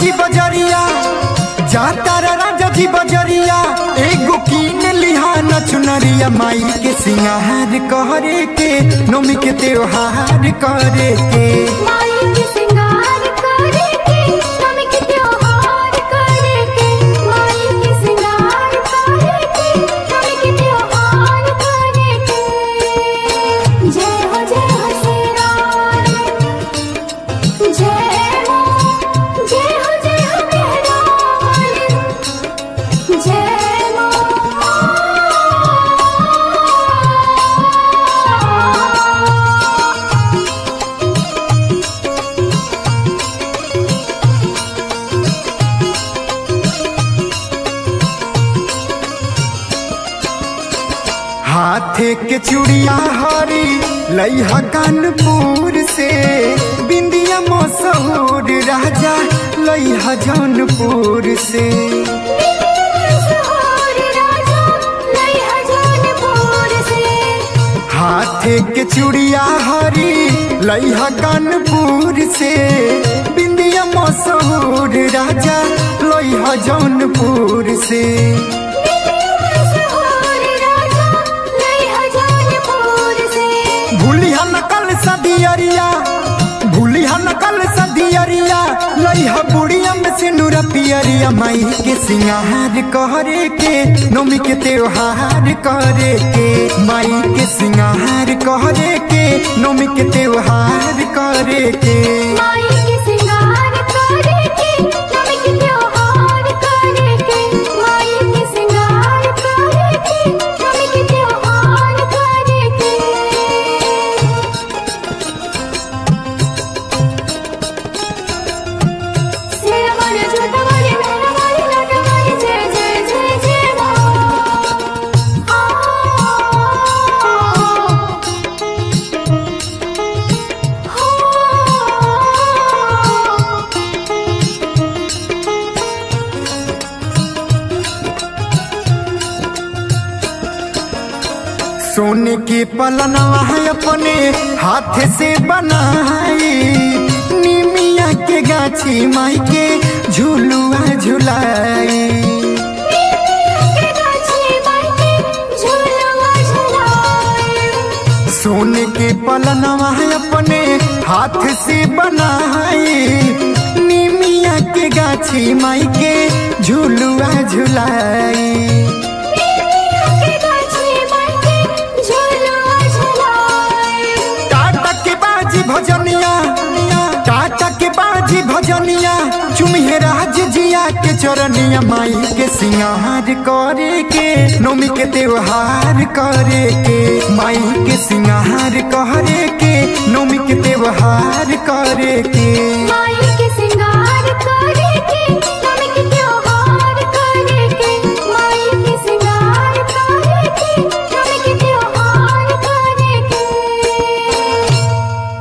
जी बजरिया जाता रे राजा जी बजरिया एगो कीन लिहा न चुनरिया माई के सिंगार करे के नोमी के त्योहार करे के माई के सिंगार करे के नमी के त्योहार करे के माई के सिंगार करे के नमी के त्योहार करे के जय हो जय हो श्री राम जय हो जय हो जय हो मेरा जय हो हाथे के चूड़िया हरी लइहा कानपुर से बिंदिया मशहूर राजा लइहा जौनपुर से सहोर राजा लइहा जौनपुर से हाथे के चूड़िया हरी लइहा कानपुर से बिंदिया मशहूर राजा लइहा जौनपुर से सहोर राजा लइहा जौनपुर से भूलिहा नकल सदियरिया भूलिहा नकल सदियरिया लइहा बुढ़िया में से नूरा पियरिया माई के सिंगार करे के नोमी के त्योहार करे के माई के सिंगार करे के नोमी के त्योहार करे के माई के सिंगार करे के नमी के त्योहार करे के माई के सिंगार करे के नमी के त्योहार करे के सेरा वाले झूठा वाले मेरा वाले लाटा वाले जय जय जय जय माँ आ सोने के पलनवा है अपने हाथ से बनाई निमिया के गाछी माई के झूलुआ झुलाई के गाछी माई के झूलवा झुलाए सोने के पलनवा है अपने हाथ से बनाई निमिया के गाछी माई के झूलुआ झुलाई के गाछी माई के झूलवा झुलाए टाटा के बाजी भजनिया टाटा के बाजी भजनिया चुमिहे राज जिया के चरनिया माई के सिंगार करे के नोमी के त्योहार करे के माई के सिंगार करे के नोमी के त्योहार करे के माई